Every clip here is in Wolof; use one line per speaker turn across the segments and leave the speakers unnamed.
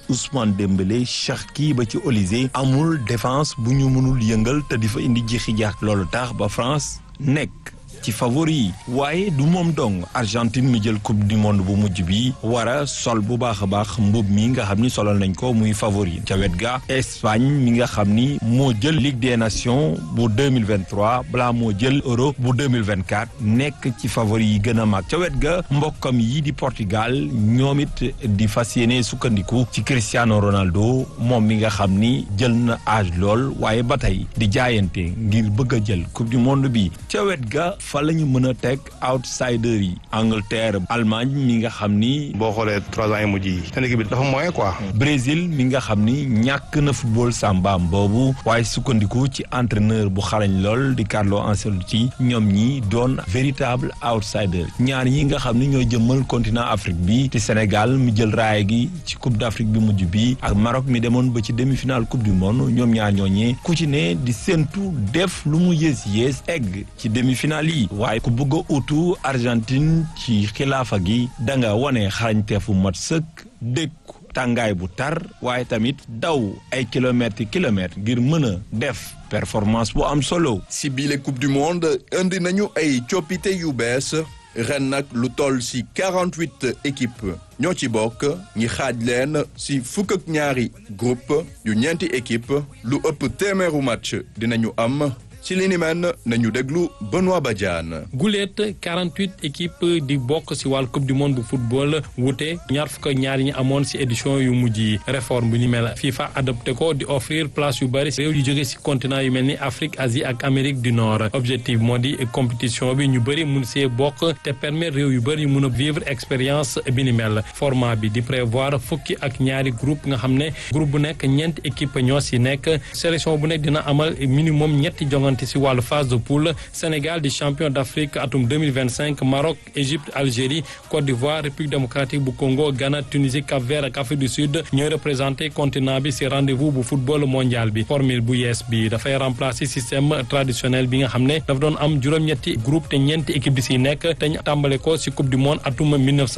Ousmane Dembélé Cherki ba ci Olysée amul défense bu ñu mënul yëngal te di fa indi jixi jaax loolu tax ba France nekk ci favori yi waaye du moom dong Argentine mi jël coupe du monde bu mujj bi war a sol bu baax a baax mbub mi nga xam ni solal nañ ko muy favori ca wet ga Espagne mi nga xam ni moo jël Ligue des Nations bu 2023 balaa moo jël Euro bu 2024 nekk ci favori yi gën a mag ca wet ga mbokkam yi di Portugal ñoom it di fas yéene sukkandiku ci Cristiano Ronaldo moom mi nga xam ni jël na âge lool waaye ba tey di jaayante ngir bëgg a jël coupe du monde bi ca wet ga fa la ñu mën a teg outsider yi Angleterre Allemagne mi nga xam ni
boo xoolee trois ans yi mujj yi seen équipe bi dafa moyen quoi.
Brésil mi nga xam ni ñàkk na football sàmbaam boobu waaye sukkandiku ci entraîneur bu xarañ lool di Carlo Ancelotti ñoom ñi doon véritable outsider ñaar yi nga xam ni ñoo jëmmal continent Afrique bi te Sénégal mi jël raaya gi ci coupe d'Afrique bi mujj bi ak Maroc mi demoon ba ci demi-finale coupe du monde ñoom ñaar ñooñee ku ci ne di séentu def lu mu yées yées egg ci demi-finale yi waaye ku bëgg a utu Argentine ci xilaafa gi da nga wane xarañteefu mat sëkk dëkku tàngaay bu tar waaye tamit daw ay kilomètres kilomètres ngir mën a def performance bu am solo.
si biile coupe du monde indi nañu ay coppite yu bees ren nag lu toll si 48 équipes ñoo ci bokk ñi xaaj leen si fukk ak ñaari groupe yu ñeenti équipe lu ëpp téeméeru match dinañu am. ci li ni mel nañu déglu Benoît Badiane.
guleet 48 équipes di bokk ci wàllu coupe du monde bu football wute ñaar fukk ak ñaar yi ñu amoon ci édition yu mujj yi réforme bu ni mel FIFA adopté ko di offrir place yu bari réew yu jóge ci continent yu mel ni Afrique Asie ak Amérique du Nord objectif moo di compétition bi ñu bëri mun see bokk te permettre réew yu bëri mun a vivre expérience bi ni mel format bi di prévoir fukki ak ñaari groupe nga xam ne groupe bu nekk ñeenti équipe ñoo ci nekk sélection bu nekk dina amal minimum ñetti jongante ci wàllu phase de poule Sénégal di champion d'Afrique atum 2025 Maroc Égypte Algérie Côte d'Ivoire République démocratique bu Congo Ghana Tunisie Cap-Vert ak Afrique du Sud ñooy représenté continent bi ci rendez-vous bu football mondial bi formule bu yees bi dafay remplacer système traditionnel bi nga xam ne dafa doon am juróom-ñetti groupe te ñeenti équipe di ci nekk te ñu tàmbale ko ci coupe du monde atum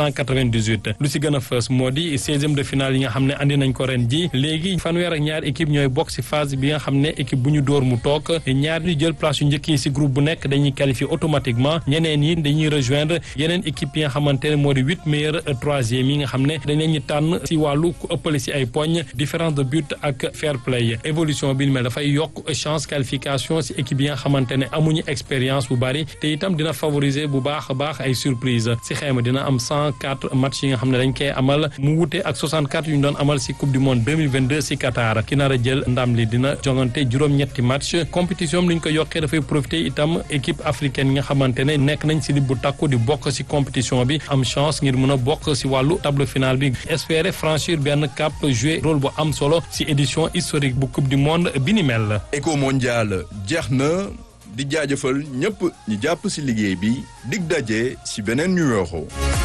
1998 lu ci gën a fës moo di 16e de finale yi nga xam ne andi nañ ko ren ji léegi fanweer ak ñaari équipe ñooy bokk ci phase bi nga xam ne équipe bu ñu dóor mu toog ñaar ñu jël place yu njëkk yi ci groupe bu nekk dañuy qualifier automatiquement ñeneen yi dañuy rejoindre yeneen équipe yi nga xamante ne moo di huit meilleurs troisième yi nga xam ne dañ leen ñu tànn ci wàllu ku ëppale ci ay poñ différence de but ak fair play évolution bi mel dafay yokk chance qualification ci équipe yi nga xamante ne amuñu expérience bu bari te itam dina favoriser bu baax a baax ay surprise ci xayma dina am cent quatre match yi nga xam ne dañ koy amal mu wute ak 64 yu ñu doon amal ci coupe du monde 2022 ci Qatar ki nar a jël ndam li dina jongante juróom-ñetti match compétition li ñu ko yokkee dafay profiter itam équipe africaine yi nga xamante ne nekk nañ ci li bu takku di bokk ci compétition bi am chance ngir mën a bokk ci wàllu tableau final bi espérer franchir benn cap jouer rôle bu am solo ci édition historique bu coupe du monde bi ni mel.
éco mondial jeex na di jaajëfal ñëpp ñi jàpp ci liggéey bi dig daje ci beneen numéro.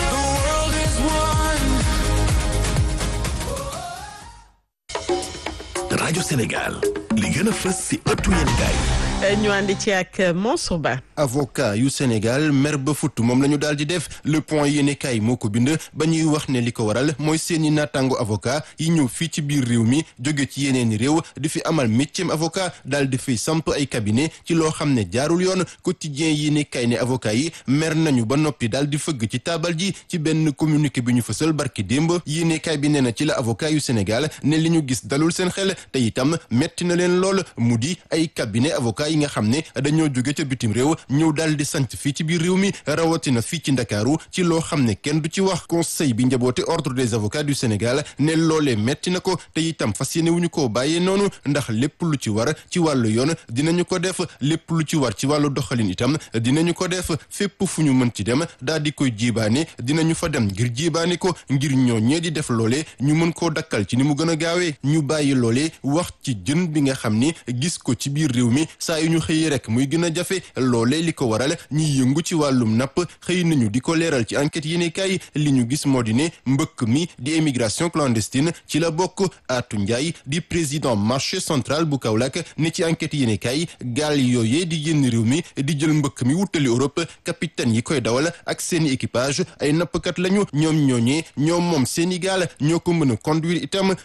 rajo Sénégal li gën a fës ci ëttu yéenekaay
ñu àndi ci ak Mansour Ba.
avocat yu Sénégal mer ba futt moom la ñu daal di def le point yéenekaay moo ko bind ba ñuy wax ne li ko waral mooy seeni naataango avocat yi ñëw fii ci biir réew mi jóge ci yeneeni réew di fi amal métier avocat daal di fiy samp ay cabinet ci loo xam ne jaarul yoon quotidien yéenekaay ne avocat yi mer nañu ba noppi daal di fëgg ci taabal ji ci benn communiqué bi ñu fësal barki démb yéenekaay bi nee na ci la avocat yu Sénégal ne li ñu gis dalul seen xel te itam metti na leen lool mu di ay cabinet avocat yi nga xam ne dañoo jóge ca bitim réew ñëw daal di sant fii ci biir réew mi rawatina fii ci ndakaaru ci loo xam ne kenn du ci wax conseil bi njaboote ordre des avocats du Sénégal ne loolee metti na ko te itam fas yéene wu ñu koo bàyyee noonu ndax lépp lu ci war ci wàllu yoon dinañu ko def lépp lu ci war ci wàllu doxalin itam dinañu ko def fépp fu ñu mën ci dem daal di koy jiibaane dinañu fa dem ngir jiibaane ko ngir ñoo ñee di def loolee ñu mën koo dakkal ci ni mu gën a gaawee ñu bàyyi loolee wax ci jën bi nga xam ni gis ko ci biir réew mi saa yu ñu xëyee rek muy gën a jafe loolee li ko waral ñiy yëngu ci wàllum napp xëy nañu di ko leeral ci enquête yéene kaay li ñu gis moo di ne mbëkk mi di émigration clandestine ci la bokk Atou Ndiaye di président marché central bu Kaolack ne ci enquête yéene kaay gaal yooyee di génn réew mi di jël mbëkk mi wutali Europe capitaine yi koy dawal ak seeni équipage ay nappkat lañu ñoom ñooñee ñoom moom seeni gaal ñoo ko mën a conduire itam